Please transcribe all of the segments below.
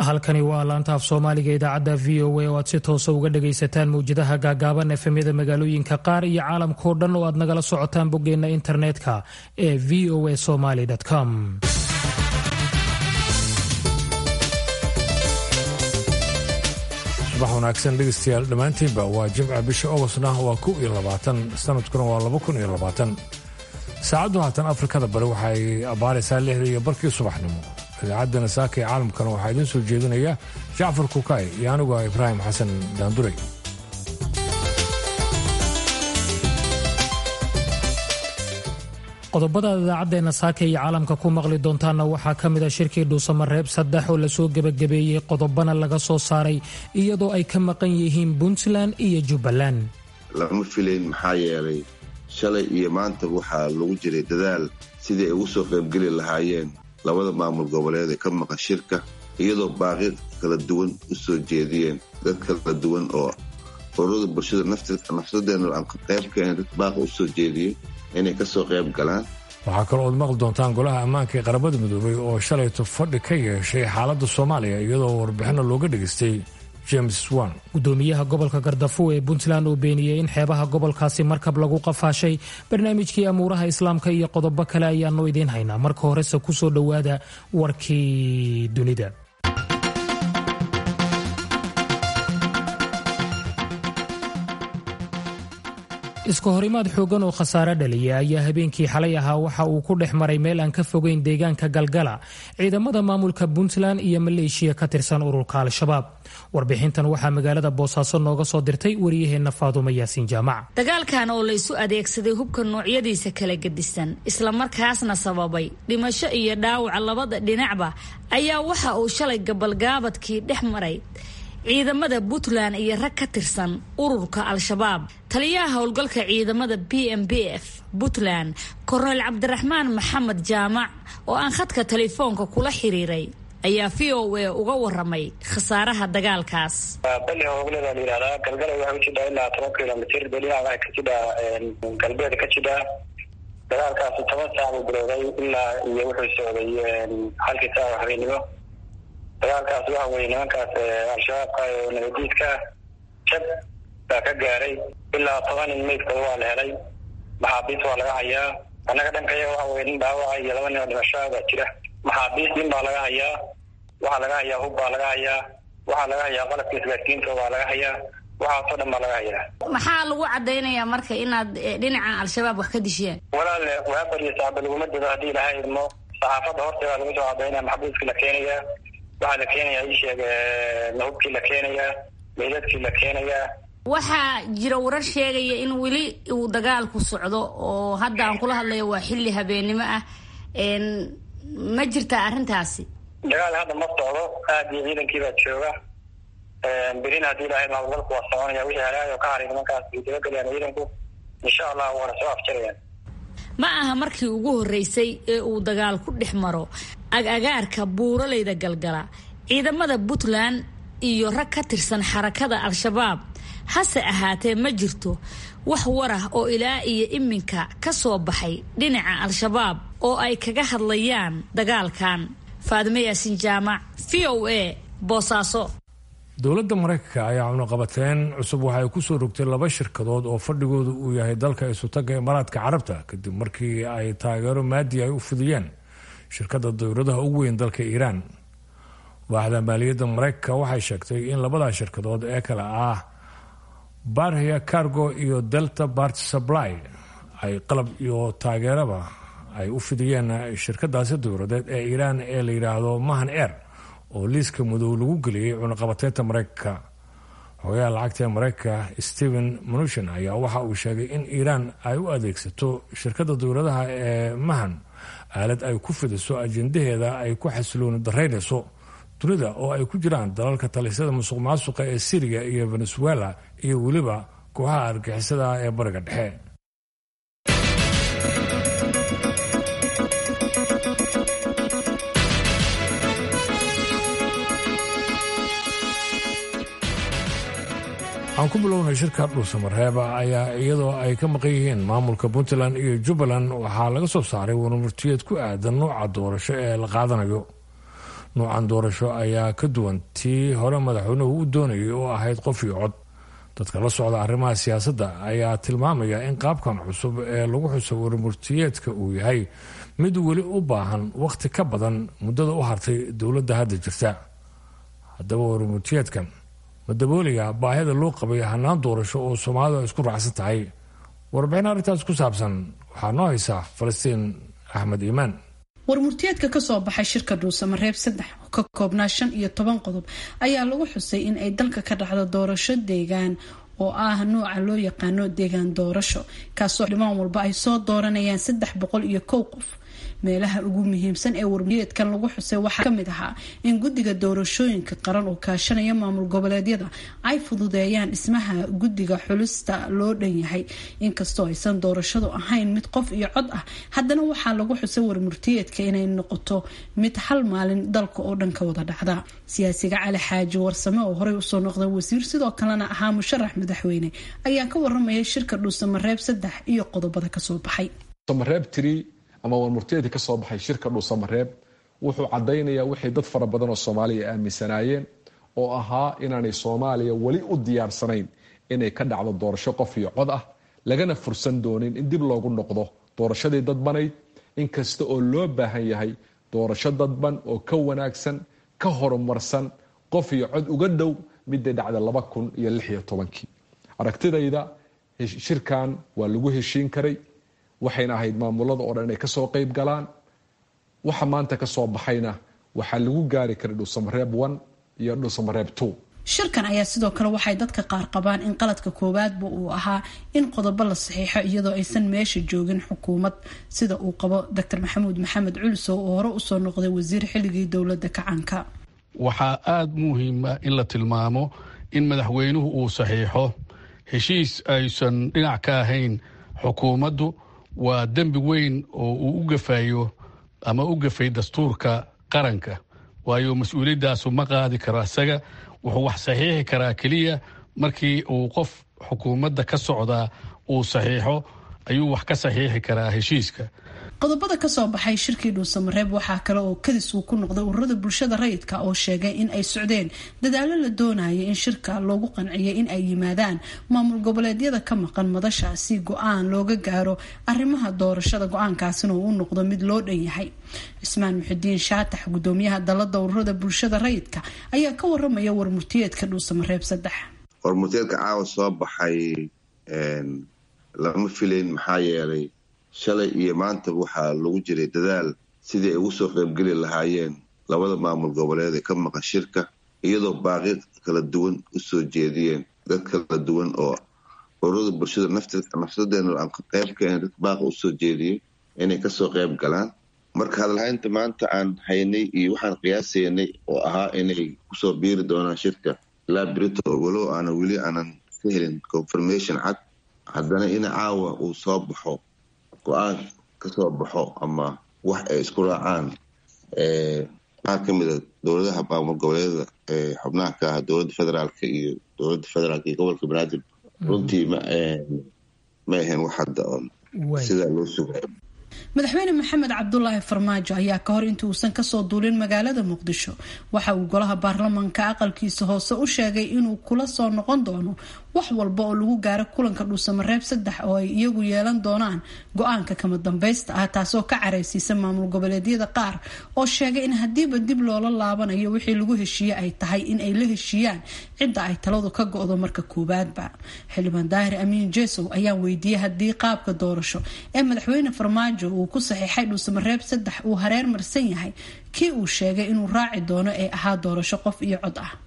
halkani waa laanta af soomaaliga idaacadda v o a oo aad si toosa uga dhagaysataan mawjadaha gaagaaban efemyada magaalooyinka qaar iyo caalamkao dhan oo aad nagala socotaan boggeenna internetka ee v o a somaly com subax wanaagsan dhegeystayaal dhammaantiinba waa jimca bisha ogostna waa kow iyo labaatan sanadkuna waa laba kun iyo labaatan saacaddu haatan afrikada bari waxay abbaaraysaa lixda iyo barkii subaxnimo idaacadda saaka ee caalamkana waxaa idiin soo jeedinaya jacfar kukaay iyo anigu ah ibraahim xasan daanduray qodobada idaacaddeena saaka iyo caalamka ku maqli doontaanna waxaa ka mid a shirkii dhuusamareeb saddex oo lasoo gebagabeeyey qodobana laga soo saaray iyadoo ay ka maqan yihiin puntland iyo jubbaland lama filayn maxaa yeelay shalay iyo maanta waxaa lagu jiray dadaal sidii ay ugu soo qaybgeli lahaayeen labada maamul goboleed ee ka maqan shirka iyadoo baaqi kala duwan u soo jeediyeen dad kala duwan oo ururada bulshada nafsadeena aan qayb ka ahayn dad baaqa u soo jeediyey inay ka soo qayb galaan waxaa kaloo ood maqli doontaan golaha ammaanka ee qaramada midoobay oo shalayto fadhi ka yeeshay xaaladda soomaaliya iyadoo warbixinna looga dhegaystay james wan gudoomiyaha gobolka gardafuw ee puntland oo beeniyey in xeebaha gobolkaasi markab lagu qafaashay barnaamijkii amuuraha islaamka iyo qodobo kale ayaanu idiin haynaa marka horese kusoo dhowaada warkii dunida iska horimaad xoogan oo khasaare dhaliya ayaa habeenkii xalay ahaa waxa uu ku dhex maray meel aan ka fogeyn deegaanka galgala ciidamada maamulka puntland iyo maleeshiya ka tirsan ururka al-shabaab warbixintan waxaa magaalada boosaaso nooga soo dirtay wariyaheenna faadumo yaasiin jaamac dagaalkan oo laysu adeegsaday hubka noocyadiisa kala gedisan islamarkaasna sababay dhimasho iyo dhaawaca labada dhinacba ayaa waxa uu shalay gabalgaabadkii dhex maray ciidamada puntland iyo rag ka tirsan ururka al-shabaab taliyaha howlgalka ciidamada b m b f puntland korneyl cabdiraxmaan maxamed jaamac oo aan khadka telefoonka kula xiriiray ayaa v o a uga waramay khasaaraha dagaalkaas bali hoogleda la yihahdaa galgala waxay ujidhaa ilaa toban kilomitr belina waxay ka jidhaa galbeed ka jidhaa dagaalkaasi toban saac buu bilowday ilaa iyo wuxuu socday halkii saac habeenimo dagaalkaas waxa weye nimankaas al-shabaabka oo nabadiidka jab baa ka gaaray ilaa toban nin meydkooda waa la helay maxaabiis waa laga hayaa annaga dhankaya waxa weye nin dhaawaca iyo laba nin oo dhimashaa baa jira maxaabiis nin baa laga hayaa waxaa laga hayaa hub baa laga hayaa waxaa laga hayaa qalabka isgaadsiinta baa laga hayaa waxaasoo dhan baa laga hayaa maxaa lagu cadaynayaa marka inaad dhinaca al-shabaab wax ka disheen walaale waabar iyo saaba laguma dido haddii ilahay idmo saxaafadda horteeda lagu soo cadaynaya maxbuuskii la keenayaa waxaa la keenayaa ii sheeg hubkii la keenayaa meydadkii la keenayaa waxaa jira warar sheegaya in weli uu dagaalku socdo oo hadda aan kula hadlayo waa xilli habeennimo ah ma jirtaa arrintaasi dagaal hadda ma socdo aad iyo ciidankiibaa jooga berina haddii ilahay howlgalku waa soconaya wixii halaayoo ka haray nimankaas ay dabagelayaan ciidanku insha allah waana soo afjarayaan ma aha markii ugu horreysay ee uu dagaal ku dhex maro ag-agaarka buuraleyda galgala ciidamada puntland iyo rag ka tirsan xarakada al-shabaab hase ahaatee ma jirto wax warah oo ilaa iyo iminka ka soo baxay dhinaca al-shabaab oo ay kaga hadlayaan dagaalkan faadime yaasin jaamac v o a boosaaso dowladda maraykanka ayaa cunuqabateen cusub waxay ku soo rogtay laba shirkadood oo fadhigoodu uu yahay dalka isutaga imaaraadka carabta kadib markii ay taageero maadi ay u fidiyeen shirkadda dowladaha ugu weyn dalka iiraan waaxda maaliyadda maraykanka waxay sheegtay in labadaa shirkadood ee kale ah barhia cargo iyo delta bart supply ay qalab iyo taageeraba ay u fidiyeen shirkadaasi dowladeed ee iiraan ee la yidhaahdo mahan air oo liiska madow lagu geliyey cunaqabateynta maraykanka xogayaha lacagta ee maraykanka stephen mnuchin ayaa waxa uu sheegay in iiraan ay u adeegsato shirkadda dowladaha ee mahan aalad ay ku fidiso ajendaheeda ay ku xasilooni daraynayso dunida oo ay ku jiraan dalalka talisyada musuq maasuqa ee syriya iyo venezuela iyo weliba kooxaha argixisada ee bariga dhexe aan ku bilownay shirka dhuusamareeba ayaa iyadoo ay ka maqan yihiin maamulka puntland iyo jubbaland waxaa laga soo saaray warmurtiyeed ku aadan nooca doorasho ee la qaadanayo nuucan doorasho ayaa ka duwan tii hore madaxweynuhu u doonayay oo ahayd qof iyo cod dadka la socda arrimaha siyaasadda ayaa tilmaamaya in qaabkan cusub ee lagu xuso warmurtiyeedka uu yahay mid weli u baahan wakhti ka badan muddada u hartay dowladda hadda jirta haddaba warmurtiyeedkan ma daboolaya baahida loo qabay hanaan doorasho oo soomaalidu ay isku raacsan tahay warbixin arrintaas ku saabsan waxaa noo haysaa falastiin axmed iimaan warmurtiyeedka kasoo baxay shirka dhuusamareeb saddex oo ka koobnaa shan iyo toban qodob ayaa lagu xusay in ay dalka ka dhacdo doorasho deegaan oo ah nooca loo yaqaano deegaan doorasho kaasoo dhimaan walba ay soo dooranayaan saddex boqol iyo kow qof meelaha ugu muhiimsan ee warmurtiyeedkan lagu xusay waxaa kamid ahaa in guddiga doorashooyinka qaran oo kaashanaya maamul goboleedyada ay fududeeyaan dhismaha guddiga xulista loo dhan yahay inkastoo aysan doorashadu ahayn mid qof iyo cod ah haddana waxaa lagu xusay warmurtiyeedka inay noqoto mid hal maalin dalka oo dhan ka wada dhacda siyaasiga cali xaaji warsame oo horey usoo noqday wasiir sidoo kalena ahaa musharax madaxweyne ayaa ka waramaya shirka dhuusamareeb saddex iyo qodobada kasoo baxay ama warmurtiyeedka ka soo baxay shirka dhuusamareeb wuxuu cadaynayaa wixii dad fara badan oo soomaaliya aaminsanaayeen oo ahaa inaanay soomaaliya weli u diyaarsanayn inay ka dhacdo doorasho qof iyo cod ah lagana fursan doonin in dib loogu noqdo doorashadii dadbanayd inkasta oo loo baahan yahay doorasho dadban oo ka wanaagsan ka horumarsan qof iyo cod uga dhow midday dhacda laba kun iyo lix iyo tobankii aragtidayda shirkan waa lagu heshiin karay waxayna ahayd maamulada oo dhan inay kasoo qeyb galaan waxa maanta kasoo baxayna waxaa lagu gaari karay dhuusamareeb one iyo dhuusamareeb two shirkan ayaa sidoo kale waxay dadka qaar qabaan in qaladka koowaadba uu ahaa in qodobo la saxiixo iyadoo aysan meesha joogin xukuumad sida uu qabo docor maxamuud maxamed culisow oo hore usoo noqday wasiir xilligii dowlada kacanka waxaa aada muhiima in la tilmaamo in madaxweynuhu uu saxiixo heshiis aysan dhinac ka ahayn xukuumaddu waa dembi weyn oo uu u gafayo ama u gafay dastuurka qaranka waayo mas-uuliyadaasu ma qaadi karo isaga wuxuu wax saxiixi karaa keliya markii uu qof xukuumadda ka socdaa uu saxiixo ayuu wax ka saxiixi karaa heshiiska qodobada kasoo baxay shirkii dhuusamareeb waxaa kale oo kadis uu ku noqday ururada bulshada rayidka oo sheegay in ay socdeen dadaalo la doonaya in shirka loogu qanciyay in ay yimaadaan maamul goboleedyada ka maqan madasha si go-aan looga gaaro arrimaha doorashada go-aankaasina uu u noqdo mid loo dhan yahay cismaan muxidiin shaatax gudoomiyaha dalada ururada bulshada rayidka ayaa ka waramaya warmurtiyeedka dhuusamareeb saddex warmurtiyeedka caawa soo baxay lama filayn maxaa yeelay shalay iyo maanta waxaa lagu jiray dadaal sidii ay ugu soo qaybgeli lahaayeen labada maamul goboleed ee ka maqan shirka iyadoo baaqi kala duwan usoo jeediyeen dad kala duwan oo ururada bulshada nafsadeena aan qayb kaen dad baaqa usoo jeediyey inay kasoo qayb galaan marka hadalhaynta maanta aan haynay iyo waxaan qiyaasaynay oo ahaa inay kusoo biiri doonaan shirka ilaa brito walow aanan weli aanan ka helin confirmation cad haddana in caawa uu soo baxo go-aan kasoo baxo ama wax ay isku raacaan qaar ka mida dowladaha maamul goboleedyada ee xubnaha ka ah dowladda federaalka iyo dowladda federaalka iyo gobolka banaadir runtii ma ma ahayn wax hadda oon sidaa loo sugayo madaxweyne maxamed cabdulaahi farmaajo ayaa ka hor intii uusan kasoo duulin magaalada muqdisho waxa uu golaha baarlamanka aqalkiisa hoose u sheegay inuu kula soo noqon doono wax walba oo lagu gaaro kulanka dhuusamareeb saddex oo ay iyagu yeelan doonaan go-aanka kama dambaysta ah taasoo ka careysiisa maamul goboleedyada qaar oo sheegay in hadiiba dib loola laabanayo wixii lagu heshiiye ay tahay in ay la heshiiyaan cidda ay taladu ka go-do marka koowaadba xildhibaan daahir amiin jesow ayaa weydiiyey haddii qaabka doorasho ee madaxweyne farmaajo uu ku saxiixay dhuusamareeb saddex uu hareer marsan yahay kii uu sheegay inuu raaci doono ee ahaa doorasho qof iyo cod ah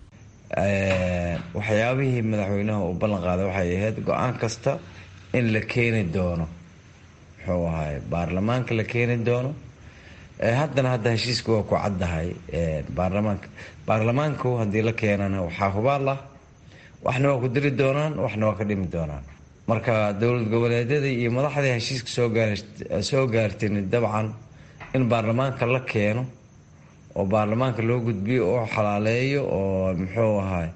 waxyaabihii madaxweynaha uu ballan qaaday waxay ahayd go-aan kasta in la keeni doono muxuu ahaay baarlamaanka la keeni doono haddana hadda heshiiska waa ku caddahay baarlamaanka baarlamaanku haddii la keenana waxaa hubaal ah waxna waa ku diri doonaan waxna waa ka dhimi doonaan marka dowlad goboleedyadii iyo madaxdii heshiiska soo gaartin dabcan in baarlamaanka la keeno oo baarlamaanka loo gudbiyo oo xalaaleeyo oo muxuu ahaay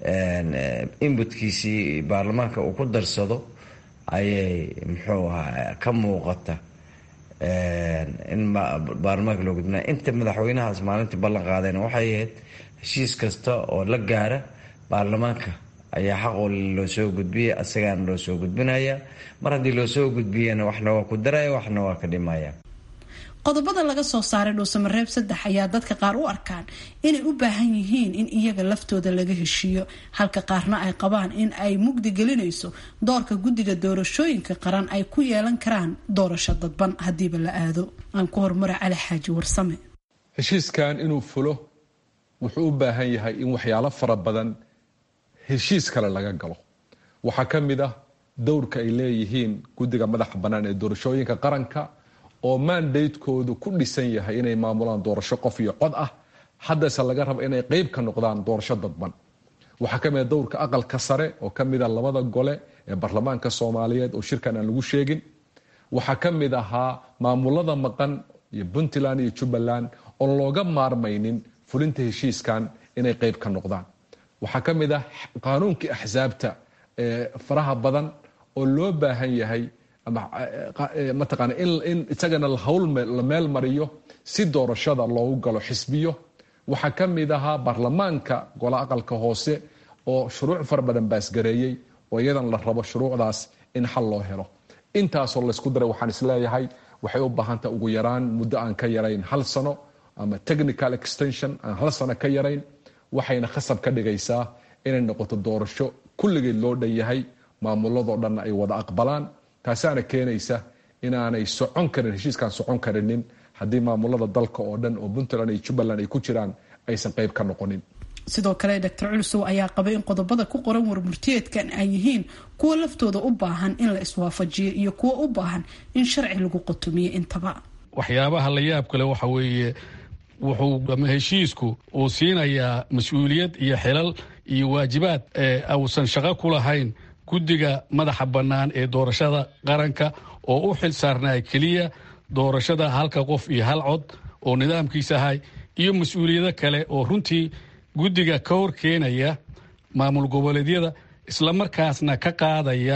inbutkiisii baarlamaanka uu ku darsado ayay muxuu ahaa ka muuqata in baarlamaanka loo gudbinaya inta madaxweynahaas maalintii ballan qaadeen waxay ahayd heshiis kasta oo la gaara baarlamaanka ayaa xaq oo loo soo gudbiyay asagaana loo soo gudbinaya mar haddii loo soo gudbiyana waxna waa ku daraya waxna waa ka dhimaya qodobada laga soo saaray dhuusamareeb saddex ayaa dadka qaar u arkaan inay u baahan yihiin in iyaga laftooda laga heshiiyo halka qaarna ay qabaan in ay mugdi gelinayso doorka guddiga doorashooyinka qaran ay ku yeelan karaan doorasho dadban haddiiba la aado aan ku horumara cali xaaji warsame heshiiskan inuu fulo wuxuu u baahan yahay in waxyaalo fara badan heshiis kale laga galo waxaa ka mid ah dowrka ay leeyihiin guddiga madaxa bannaan ee doorashooyinka qaranka oo mandatekoodu ku dhisan yahay inay maamulaan doorasho qof iyo cod ah haddase laga rabo inay qeyb ka noqdaan doorasho dadban waxaa kamid a dowrka aqalka sare oo kamid a labada gole ee baarlamaanka soomaaliyeed oo shirkan aan lagu sheegin waxaa ka mid ahaa maamulada maqan iyo puntland iyo jubbaland oon looga maarmaynin fulinta heshiiskan inay qeyb ka noqdaan waxaa ka mid ah qaanuunkii axsaabta ee faraha badan oo loo baahan yahay mataqaana in isagana hawl la meel mariyo si doorashada loogu galo xisbiyo waxaa ka mid ahaa baarlamaanka gola aqalka hoose oo shuruuc fara badan baasgareeyey oo iyadan la rabo shuruucdaas in xal loo helo intaasoo laysku daray waxaan isleeyahay waxay u baahantah ugu yaraan muddo aan ka yarayn hal sano ama technical extension aan hal sano ka yarayn waxayna khasab ka dhigaysaa inay noqoto doorasho kulligeed loo dhan yahay maamuladoo dhanna ay wada aqbalaan taasaana keenaysa inaanay socon karin heshiiskaan socon karinin haddii maamulada dalka oo dhan oo puntland iyo jubbaland ay ku jiraan aysan qeyb ka noqonin sidoo kale doctor culusow ayaa qabay in qodobada ku qoran warmurtiyeedkan ay yihiin kuwa laftooda u baahan in la iswaafajiyo iyo kuwa u baahan in sharci lagu qotomiyo intaba waxyaabaha la yaab kale waxa weeye wuxuu ama heshiisku uu siinayaa mas-uuliyad iyo xilal iyo waajibaad uusan shaqo ku lahayn guddiga madaxa bannaan ee doorashada qaranka oo u xil saarnaa keliya doorashada halka qof iyo hal cod oo nidaamkiisa ahay iyo mas-uuliyado kale oo runtii guddiga ka hor keenaya maamul goboleedyada islamarkaasna ka qaadaya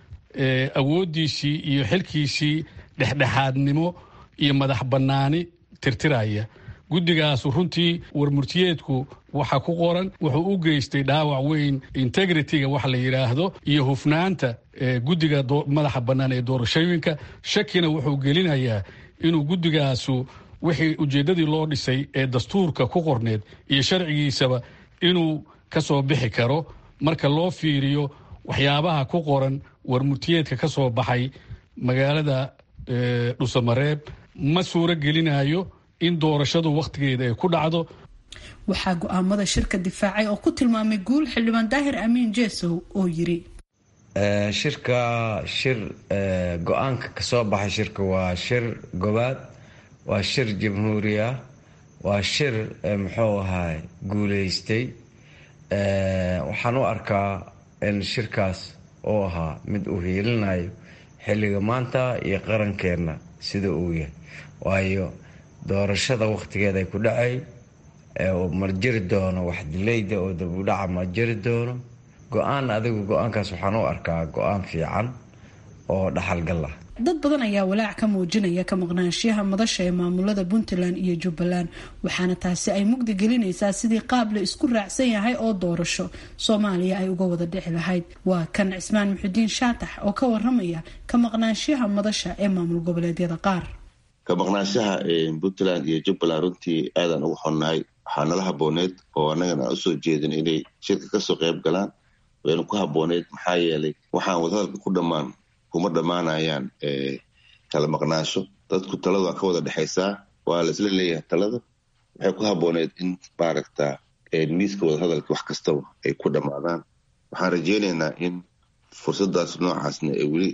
awooddiisii iyo xilkiisii dhexdhexaadnimo iyo madax bannaani tirtiraya guddigaasu runtii warmurtiyeedku waxa ku qoran wuxuu u geystay dhaawac weyn integritiga wax la yidhaahdo iyo hufnaanta guddiga madaxa bannaan ee doorashooyinka shakina wuxuu gelinayaa inuu guddigaasu wixii ujeeddadii loo dhisay ee dastuurka ku qorneed iyo sharcigiisaba inuu ka soo bixi karo marka loo fiiriyo waxyaabaha ku qoran warmurtiyeedka ka soo baxay magaalada dhusamareeb ma suuro gelinayo in doorashadu wakhtigeeda ay ku dhacdo waxaa go-aamada shirka difaacay oo ku tilmaamay guul xildhibaan daahir amiin jeesow oo yiri shirka shir go-aanka kasoo baxay shirka waa shir gobaad waa shir jamhuuri ah waa shir muxuu ahaa guuleystay waxaan u arkaa in shirkaas uu ahaa mid uu hiilinayo xilliga maanta iyo qarankeenna sida uu yahay waayo doorashada wakhtigeeda ay ku dhacay ma jiri doono wax dilayda oo dabudhaca ma jiri doono go-aan adigu go-aankaas waxaan u arkaa go-aan fiican oo dhaxalgal ah dad badan ayaa walaac ka muujinaya ka maqnaanshiyaha madasha ee maamulada puntland iyo jubbaland waxaana taasi ay mugdi gelinaysaa sidii qaab la isku raacsan yahay oo doorasho soomaaliya ay uga wada dhici lahayd waa kan cismaan muxudiin shaatax oo ka waramaya ka maqnaanshiyaha madasha ee maamul goboleedyada qaar ka maqnaanshaha puntland iyo jubbaland runtii aadaan ugu xonnahay waxaa nala habooneed oo annagana aan usoo jeedin inay shirka kasoo qayb galaan waynu ku habooneyd maxaa yeelay waxaan wadahadalka ku dhammaan kuma dhammaanayaan kala maqnaansho dadku taladu waa ka wada dhexaysaa waa la isla leeyahay talada waxay ku habooneyd in maaragta miiska wadahadalka wax kastaba ay ku dhammaadaan waxaan rajeynaynaa in fursadaas noocaasna ee weli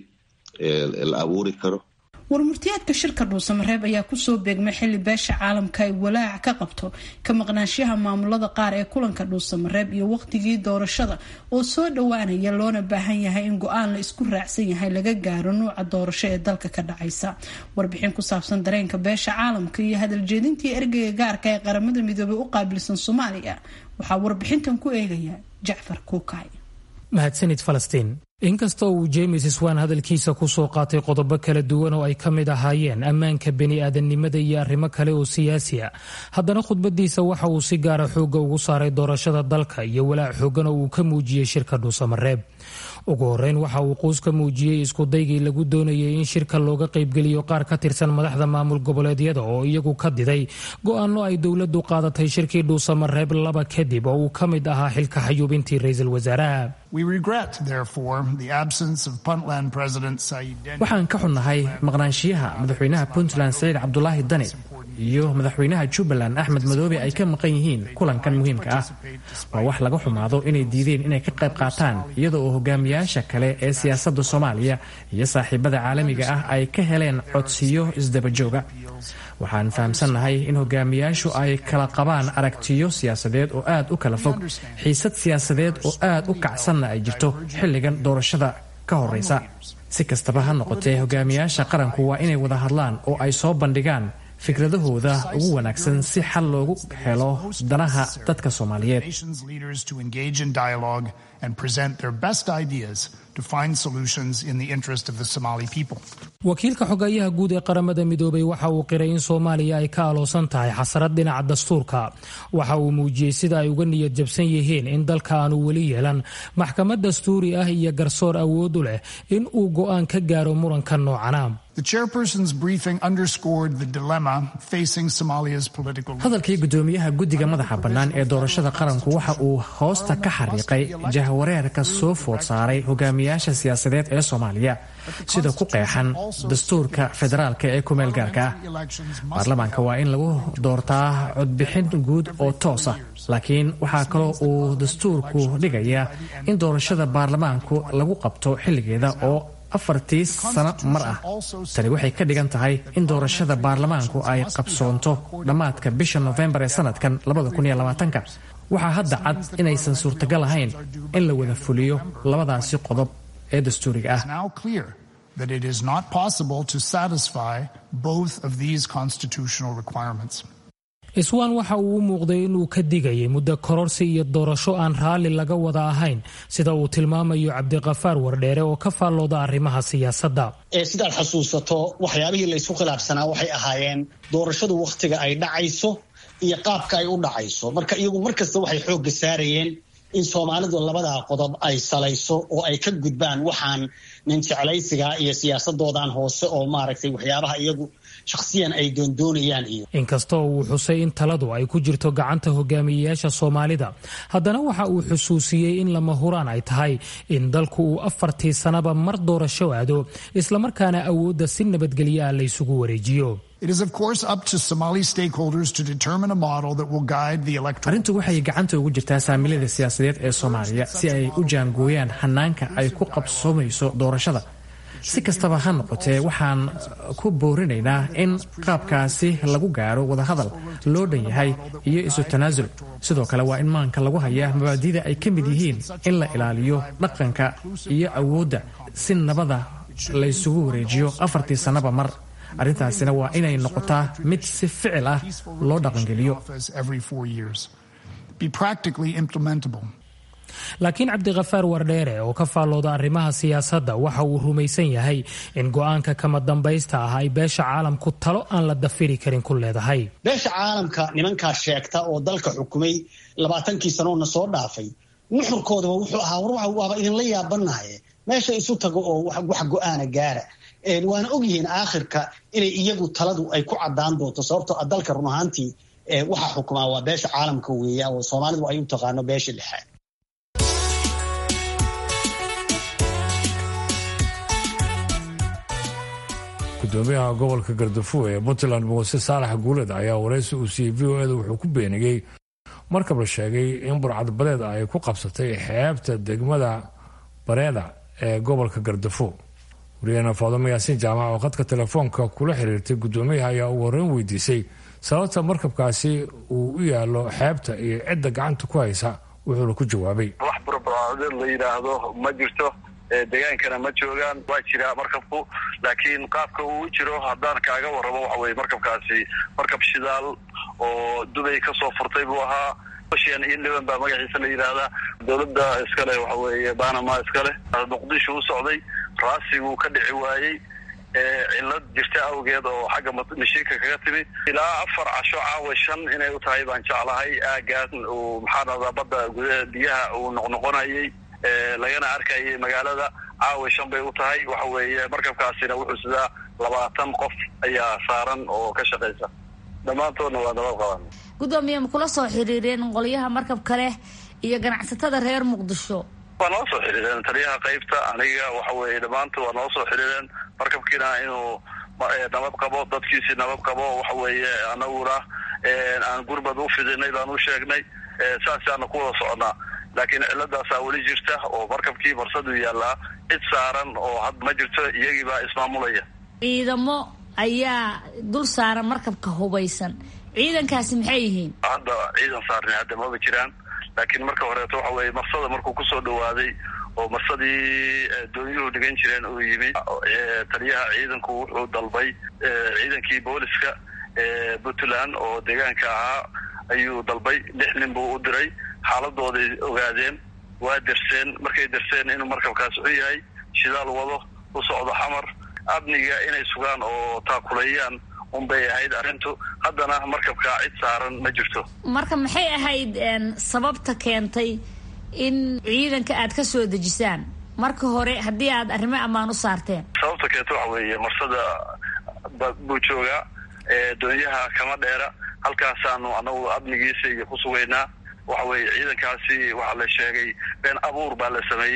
la abuuri karo warmurtiyaadka shirka dhuusamareeb ayaa kusoo beegmay xilli beesha caalamka ay walaac ka qabto ka maqnaanshaha maamulada qaar ee kulanka dhuusamareeb iyo waqtigii doorashada oo soo dhowaanaya loona baahan yahay in go-aan la isku raacsan yahay laga gaaro nuuca doorasho ee dalka ka dhacaysa warbixin ku saabsan dareenka beesha caalamka iyo hadaljeedintii ergeyga gaarka ee qaramada midoobey u qaabilsan soomaaliya waxaa warbixintan ku eegaya jacfar kuukay mahadsanid falastiin inkasta uu james swan hadalkiisa ku soo qaatay qodobo kala duwan oo ay ka mid ahaayeen ammaanka bini'aadannimada iyo arrimo kale oo siyaasi a haddana khudbadiisa waxa uu si gaara xoogga ugu saaray doorashada dalka iyo walaac xoogan oo uu ka muujiyey shirka dhuusamareeb ugu horeyn waxa uu quus ka muujiyey iskudaygii lagu doonayay in shirka looga qaybgeliyo qaar ka tirsan madaxda maamul goboleedyada oo iyagu ka diday go-aanno ay dowladdu qaadatay shirkii dhuusamareeb laba kadib oo uu ka mid ahaa xilka xayuubintii ra-iisul wasaaraha waxaan ka xunnahay maqnaanshiyaha madaxweynaha puntland saciid cabdulaahi dani iyo madaxweynaha jubbaland axmed madoobe ay ka maqan yihiin kulankan muhiimka ah waa wax laga xumaado inay diideen inay ka qayb qaataan iyada oo hogaamiyaasha kale ee siyaasadda soomaaliya iyo saaxiibada caalamiga ah ay ka heleen codsiyo isdabajooga waxaan fahamsannahay in hogaamiyaashu ay kala qabaan aragtiyo siyaasadeed oo aad u kala fog xiisad siyaasadeed oo aad u kacsanna ay jirto xilligan doorashada ka horraysa si kastaba ha noqotee hogaamiyaasha qaranku waa inay wada hadlaan oo ay soo bandhigaan fikradahooda ugu wanaagsan si xal loogu helo danaha dadka soomaaliyeed wakiilka xogayaha guud ee qaramada midoobay waxa uu qiray in soomaaliya ay ka aloosan tahay xasarad dhinaca dastuurka waxa uu muujiyey sida ay uga niyad jabsan yihiin in dalka aanu weli yeelan maxkamad dastuuri ah iyo garsoor awood u leh in uu go'aan ka gaaro muranka noocana hadalkii gudoomiyaha guddiga madaxa bannaan ee doorashada qaranku waxa uu hoosta ka xariiqay jahwareerka soo food saaray hogaamiyaasha siyaasadeed ee soomaaliya sida ku qeexan dastuurka federaalka ee kumeel gaarka ah baarlamaanka waa in lagu doortaa codbixin guud oo toos ah laakiin waxaa kaloo uu dastuurku dhigayaa in doorashada baarlamaanku lagu qabto xilligeeda oo afartii sano mar ah tani waxay ka dhigan tahay in doorashada baarlamaanku ay qabsoonto dhammaadka bisha nofembar ee sanadkan waxaa hadda cad inaysan suurtagal ahayn in la wada fuliyo labadaasi qodob ee dastuuriga ah iswaan waxa uu u muuqday inuu ka digayay muddo kororsi iyo doorasho aan raalli laga wada ahayn sida uu tilmaamayo cabdiqafaar wardheere oo ka faallooda arrimaha siyaasadda sidaad xasuusato waxyaabihii laysku khilaafsanaa waxay ahaayeen doorashadu wakhtiga ay dhacayso iyo qaabka ay u dhacayso marka iyagu markasta waxay xoogga saarayeen in soomaalidu labadaa qodob ay salayso oo ay ka gudbaan waxaan nin jeclaysiga iyo siyaasadoodan hoose oo maaragtay waxyaabaha iyagu shakhsiyan ay doondoonayaan iyo inkastoo uu xusay in taladu ay ku jirto gacanta hogaamiyeyaasha soomaalida haddana waxa uu xusuusiyey in lama huraan ay tahay in dalku uu afartii sanaba mar doorasho aado islamarkaana awoodda si nabadgelyo ah la ysugu wareejiyo arrintu waxay gacanta ugu jirtaa saamilada siyaasadeed ee soomaaliya si ay u jaangooyaan hanaanka ay ku qabsoomayso doorashada si kastaba ha noqotee waxaan ku boorinaynaa in qaabkaasi lagu gaaro wadahadal loo dhan yahay iyo isu tanaasul sidoo kale waa in maanka lagu hayaa mabaadida ay ka mid yihiin in la ilaaliyo dhaqanka iyo awoodda si nabada laysugu wareejiyo afartii sannaba mar arrintaasina waa inay noqotaa mid si ficil ah loo dhaqangeliyo laakiin cabdikhafaar wardheere oo ka faallooda arrimaha siyaasadda waxa uu rumaysan yahay in go-aanka kama dambaysta ah ay beesha caalamku talo aan la dafiri karin ku leedahay beesha caalamka nimankaa sheegta oo dalka xukumay labaatankii sanoona soo dhaafay nuxurkoodaba wuxuu ahaa war waaba idinla yaabanahaye meesha isu tago oo wax go-aana gaara waana ogyihiin aakhirka inay iyagu taladu ay ku cadaan doonto sababtoo a dalka run ahaantii waxaa xukumaa waa beesha caalamka weeya oo soomaalidu ay u taqaano beesha lixaad gudoomiyaha gobolka gardafuo ee puntland muuse saalax guuled ayaa waraysi uu siiyey v o eda wuxuu ku beeniyey markab la sheegay in burcadbadeed ay ku qabsatay xeebta degmada bareeda ee gobolka gardafuo wariyahena faadumo yaasiin jaamac oo khadka telefoonka kula xiriirtay gudoomiyaha ayaa ugu horreyn weydiisay sababta markabkaasi uu u yaalo xeebta iyo cidda gacanta ku haysa wuxuuna ku jawaabay wax burburcadeed la yidhaahdo ma jirto degaankana ma joogaan waa jiraa markabku laakiin qaabka uu jiro haddaan kaaga warramo waxa weye markabkaasi markab shidaal oo dubay kasoo furtay buu ahaa ocean eleven baa magaciisa la yidhaahdaa dowladda iskale waxa weeye banama iskale muqdisho u socday raasiguu ka dhici waayey cillad jirta awgeed oo xagga mashiinka kaga timi ilaa afar casho caawa shan inay u tahay baan jeclahay aagaas uu maxaa dhahdaa badda gudaha biyaha uu noqnoqonayay lagana arkayay magaalada caawa shan bay u tahay waxa weeye markabkaasina wuxuu sidaa labaatan qof ayaa saaran oo ka shaqaysa dhammaantoodna waa nabad qaban gudoomiye ma kula soo xiriireen qolyaha markabka leh iyo ganacsatada reer muqdisho waa noo soo xiriireen taliyaha qaybta aniga waxa weeye dhammaantood waa noo soo xiriireen markabkiina inuu nabad qabo dadkiisii nabad qabo waxa weeye anaguna aan gurbad u fidinay baan u sheegnay saasaana ku wada soconaa laakiin ciladaasaa weli jirta oo markabkii barsadu yaallaa cid saaran oo had ma jirto iyagii baa ismaamulaya ciidamo ayaa dul saaran markabka hubaysan ciidankaasi maxay yihiin hadda ciidan saarni hadda maba jiraan laakiin marka horeeto waxa weeye marsada markuu kusoo dhawaaday oo marsadii doonyuhu dhigan jireen uu yimi taliyaha ciidanku wuxuu dalbay ciidankii booliska puntland oo deegaanka ahaa ayuu dalbay lix nin buu u diray xaaladooday ogaadeen waa derseen markay derseen inuu markabkaas xun yahay shidaal wado u socdo xamar amniga inay sugaan oo taakuleeyaan unbay ahayd arrintu haddana markabkaa cid saaran ma jirto marka maxay ahayd sababta keentay in ciidanka aad ka soo dejisaan marka hore haddii aad arrimo ammaan u saarteen sababta keenta waxa weeye marsada buu joogaa doonyaha kama dheera halkaasaanu anagu amnigiisa iyo ku sugaynaa waxa weeye ciidankaasi waxaa la sheegay been abuur baa la sameeyey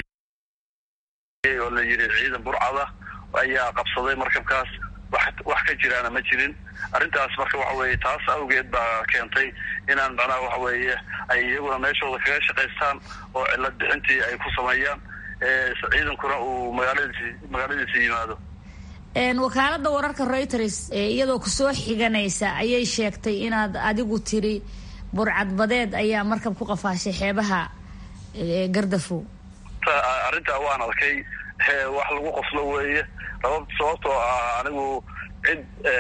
oo la yidhi ciidan burcada ayaa qabsaday markabkaas wax ka jiraana ma jirin arrintaas marka waxa weeye taas awgeed baa keentay inaan macnaha waxa weeye ay iyaguna meeshooda kaga shaqaystaan oo cillad bixintii ay ku sameeyaan ciidankuna uu magaaladiisi magaaladiisa yimaado wakaaladda wararka reuters iyadoo kusoo xiganaysa ayay sheegtay inaad adigu tiri burcadbadeed ayaa markab ku qafaashay xeebaha gardafow arrintaa waan arkay wax lagu qoslo weeye sababtoo ah anigu cid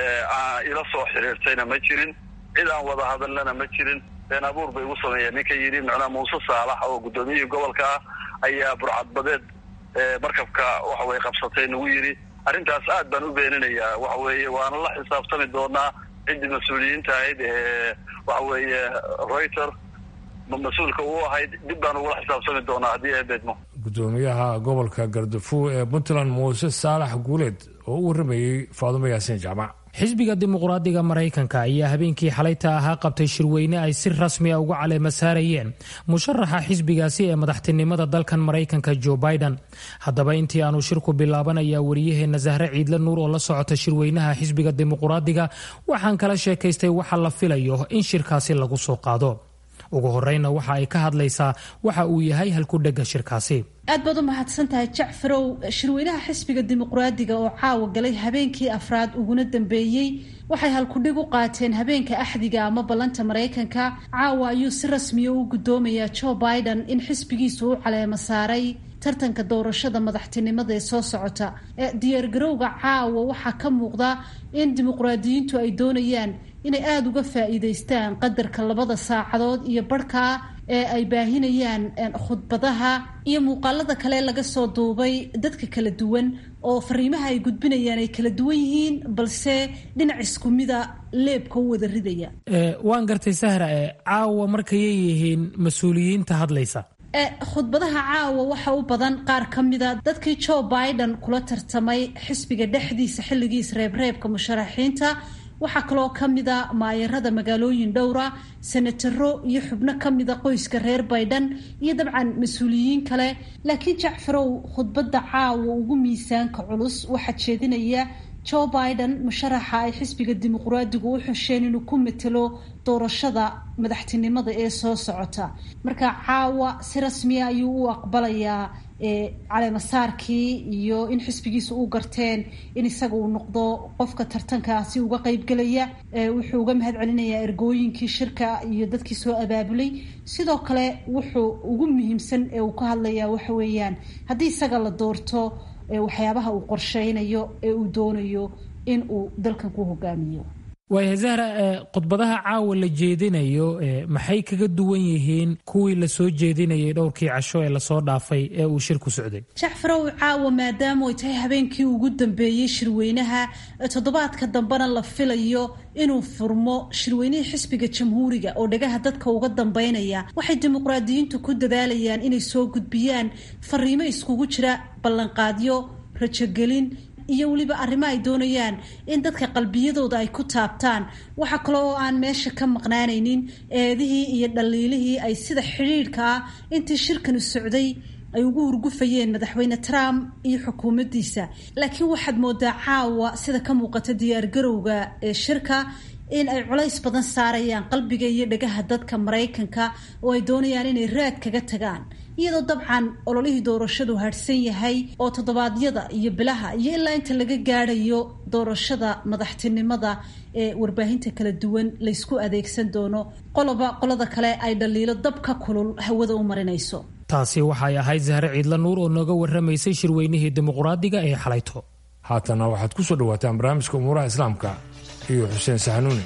ila soo xiriirtayna ma jirin cid aan wada hadalnana ma jirin been abuur bay igu sameeyeen ninka yidhi macnaha muuse saalax oo guddoomiyihii gobolka ah ayaa burcadbadeed markabka waxa weye qabsatay nagu yidhi arrintaas aad baan u beeninayaa waxa weeye waana la xisaabtami doonaa ciddii mas-uuliyiinta ahayd ee waxa weeye reuter mas-uulka u ahayd dib baan ugula xisaabtami doonaa haddii ay beedmo gudoomiyaha gobolka gardafuw ee puntland muuse saalax guuleed oo u waramayey faadumo yaasiin jaamac xisbiga dimuqraadiga maraykanka ayaa habeenkii xalayta ahaa qabtay shirweyne ay si rasmi a uga caleema saarayeen musharaxa xisbigaasi ee madaxtinimada dalkan maraykanka joe biden haddaba intii aanu shirku bilaaban ayaa wariyaheenna sahre ciidle nuur oo la socota shirweynaha xisbiga dimuqraadiga waxaan kala sheekaystay waxa la filayo in shirkaasi lagu soo qaado ugu horeyna waxa ay ka hadlaysaa waxa uu yahay halkudhega shirkaasi aad baad u mahadsan tahay jacfarow shirweynaha xisbiga dimuqraadiga oo caawa galay habeenkii afraad uguna dambeeyey waxay halkudhig u qaateen habeenka axdiga ama ballanta maraykanka caawa ayuu si rasmiya u guddoomayaa joe biden in xisbigiisu u caleemo saaray tartanka doorashada madaxtinimada ee soo socota ee diyaargarowga caawa waxaa ka muuqda in dimuqraadiyiintu ay doonayaan inay aada uga faa-iideystaan qadarka labada saacadood iyo barhkaa ee ay baahinayaan khudbadaha iyo muuqaalada kale laga soo duubay dadka kala duwan oo fariimaha ay gudbinayaan ay kala duwan yihiin balse dhinac isku mida leebka u wada ridaya waan gartay sahra e caawa markayay yihiin mas-uuliyiinta hadlaysa khudbadaha caawa waxa u badan qaar ka mida dadkii joe biden kula tartamay xisbiga dhexdiisa xilligiis reebreebka musharaxiinta waxaa kaloo ka mida maayarada magaalooyin dhowra senataro iyo xubno ka mida qoyska reer baydhan iyo dabcan mas-uuliyiin kale laakiin jacfarow khudbadda caawa ugu miisaanka culus waxaa jeedinaya joe biden musharaxa ay xisbiga dimuqraadigu u xusheen inuu ku matelo doorashada madaxtinimada ee soo socota marka caawa si rasmiya ayuu u aqbalayaa caleemasaarkii iyo in xisbigiisa u garteen in isaga uu noqdo qofka tartankaasi uga qeybgelaya wuxuu uga mahad celinayaa ergooyinkii shirka iyo dadkii soo abaabulay sidoo kale wuxuu ugu muhiimsan ee uu ka hadlayaa waxa weeyaan haddii isaga la doorto waxyaabaha uu qorsheynayo ee uu doonayo in uu dalkan ku hogaamiyo waaya zahra khudbadaha caawa la jeedinayo maxay kaga duwan yihiin kuwii lasoo jeedinayay dhowrkii casho ee lasoo dhaafay ee uu shirku socday jacfarow caawa maadaama ay tahay habeenkii ugu dambeeyey shirweynaha toddobaadka dambena la filayo inuu furmo shirweynihii xisbiga jamhuuriga oo dhagaha dadka uga dambeynaya waxay dimuqraadiyiintu ku dadaalayaan inay soo gudbiyaan fariimo iskugu jira ballanqaadyo rajogelin iyo weliba arrimo ay doonayaan in dadka qalbiyadooda ay ku taabtaan waxa kale oo aan meesha ka maqnaanaynin eedihii iyo dhaliilihii ay sida xidhiidhka ah intii shirkanu socday ay ugu hurgufayeen madaxweyne trump iyo xukuumaddiisa laakiin waxaad moodaa caawa sida ka muuqata diyaargarowga ee shirka in ay culays badan saarayaan qalbiga iyo dhagaha dadka maraykanka oo ay doonayaan inay raad kaga tagaan iyadoo dabcan ololihii doorashadu hadhsan yahay oo toddobaadyada iyo bilaha iyo ilaa inta laga gaadhayo doorashada madaxtinimada ee warbaahinta kala duwan laysku adeegsan doono qoloba qolada kale ay dhaliilo dabka kulul hawada u marinayso taasi waxay ahayd zahre ciidla nuur oo nooga warramaysay shirweynihii dimuqraadiga ee xalayto haatana waxaad ku soo dhawaataan barnaamijka umuuraha islaamka iyo xuseen saxanuuni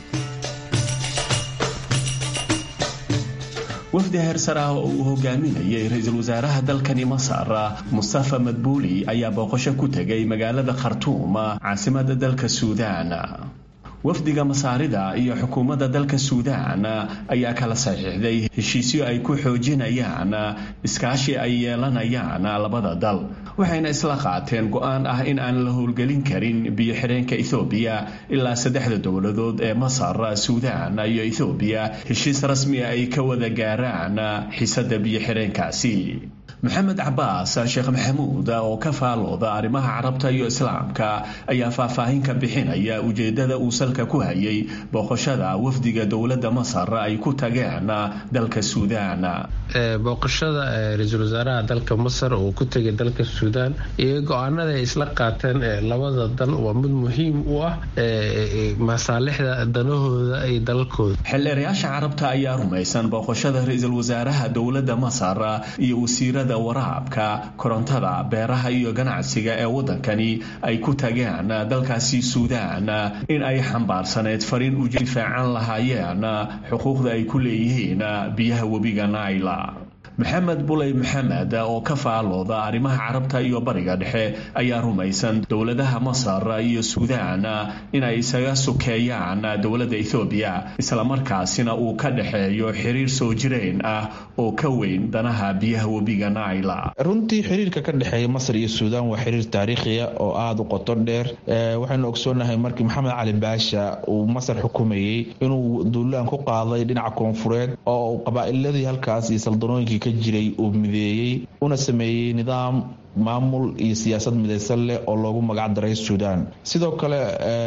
wafdi heersar ah oo uu hogaaminayay ra-iisul wasaaraha dalkani masar mustafa madbuuli ayaa booqasho ku tegay magaalada khartuum caasimada dalka suudaan wafdiga masaarida iyo xukuumadda dalka suudaan ayaa kala saxiixday heshiisyo ay ku xoojinayaan iskaashi ay yeelanayaan labada dal waxayna isla qaateen go-aan ah in aan la howlgelin karin biyo-xireenka ethoobiya ilaa saddexda dowladood ee masar suudaan iyo ethoobiya heshiis rasmi ay ka wada gaaraan xiisada biyo-xireenkaasi maxamed cabaas sheekh maxamuud oo ka faalooda arrimaha carabta iyo islaamka ayaa faahfaahin ka bixinaya ujeedada uu salka ku hayay booqashada wafdiga dowladda masar ay ku tageen dalka suudaan booqashada ra-iisul wasaaraha dalka masar oo ku tegay dalka suudaan iyo go-aanada ay isla qaateen labada dal waa mid muhiim u ah masaalixda danahooda iyo dalalkooda xildheerayaasha carabta ayaa rumaysan booqashada ra-iisul wasaaraha dowladda masar iyo wasiirada waraabka korontada beeraha iyo ganacsiga ee waddankani ay ku tageen dalkaasi suudaan in ay xambaarsaneyd fariin u difaacan lahaayeen xuquuqda ay ku leeyihiin biyaha webiga naila maxamed buley maxamed oo ka faalooda arrimaha carabta iyo bariga dhexe ayaa rumaysan dowladaha masar iyo suudaan inay isaga sukeeyaan dowladda ethoobiya islamarkaasina uu ka dhexeeyo xiriir soo jireen ah oo ka weyn danaha biyaha webiga naila runtii xiriirka ka dhexeeya masar iyo suudaan waa xiriir taariikhiya oo aada u qoto dheer waxaynu ogsoonahay markii maxamed cali baasha uu masar xukumayey inuu duulaan ku qaaday dhinaca koonfureed oo qabaa'iladii halkaas iyo saldanooyinkii ka jiray uu mideeyey una sameeyey nidaam maamul iyo siyaasad midaysan leh oo loogu magac daray suudaan sidoo kale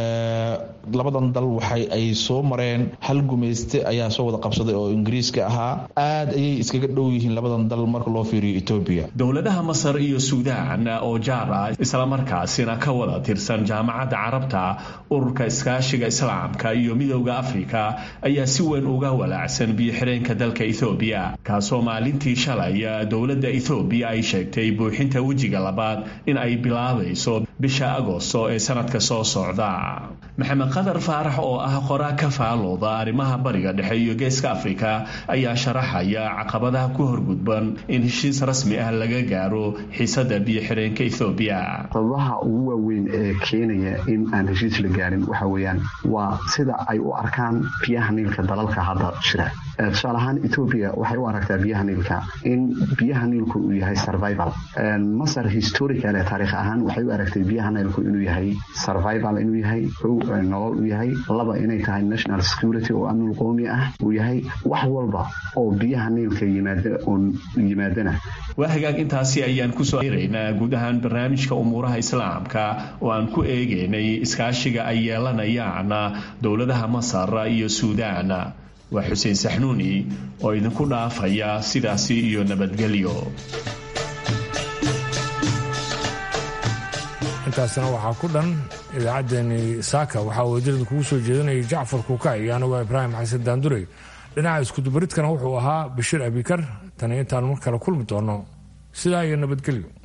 labadan dal waxa ay soo mareen hal gumayste ayaa soo wada qabsaday oo ingiriiska ahaa aad ayay iskaga dhow yihiin labadan dal marka loo fiiriyo etoobiya dowladaha masar iyo suudaan oo jaar ah islamarkaasina ka wada tirsan jaamacadda carabta ururka iskaashiga islaamka iyo midowda afrika ayaa si weyn uga walaacsan biyo-xireenka dalka ethoobiya kaasoo maalintii shalay dowladda ethoobiya ay sheegtay buuxinta wejiga labaad in ay bilaabayso bisha agosto ee sanadka soo socda maxamed qadar faarax oo ah qoraa ka faalooda arrimaha bariga dhexe iyo geeska afrika ayaa sharaxaya caqabadaha ku horgudban in heshiis rasmi ah laga gaaro xiisada biyo-xireenka ethoobiya sababaha ugu waaweyn ee keenaya in aan heshiis la gaarin waxa weeyaan waa sida ay u arkaan biyaha niilka dalalka hadda jira tusaale ahaan etoobiya waxay u aragtaa biyaha niilka in biyaha niilku uu yahay survival masar historical ee taariikh ahaan waxay u aragtay biyaha niilku inuu yahay survival inuu yahay nolol u yahay laba inay tahay national security oo amnul qoomi ah uu yahay wax walba oo biyaha niilka yimaadana waa hagaag intaasi ayaan kusoo raynaa guud ahaan barnaamijka umuuraha islaamka oo aan ku eegaynay iskaashiga ay yeelanayaan dowladaha masar iyo suudaan waa xuseen saxnuuni oo idinku dhaafaya sidaasi iyo nabadgelyo intaasna waxaa ku dhan idaacaddeenii saaka waxaa wajirada kugu soo jeedinayay jacfar kuuka iyo anigu ibraahim xasan daandurey dhinaca iskudubaridkana wuxuu ahaa bashiir abikar tani intaan mar kale kulmi doono sidaa iyo nabadgelyo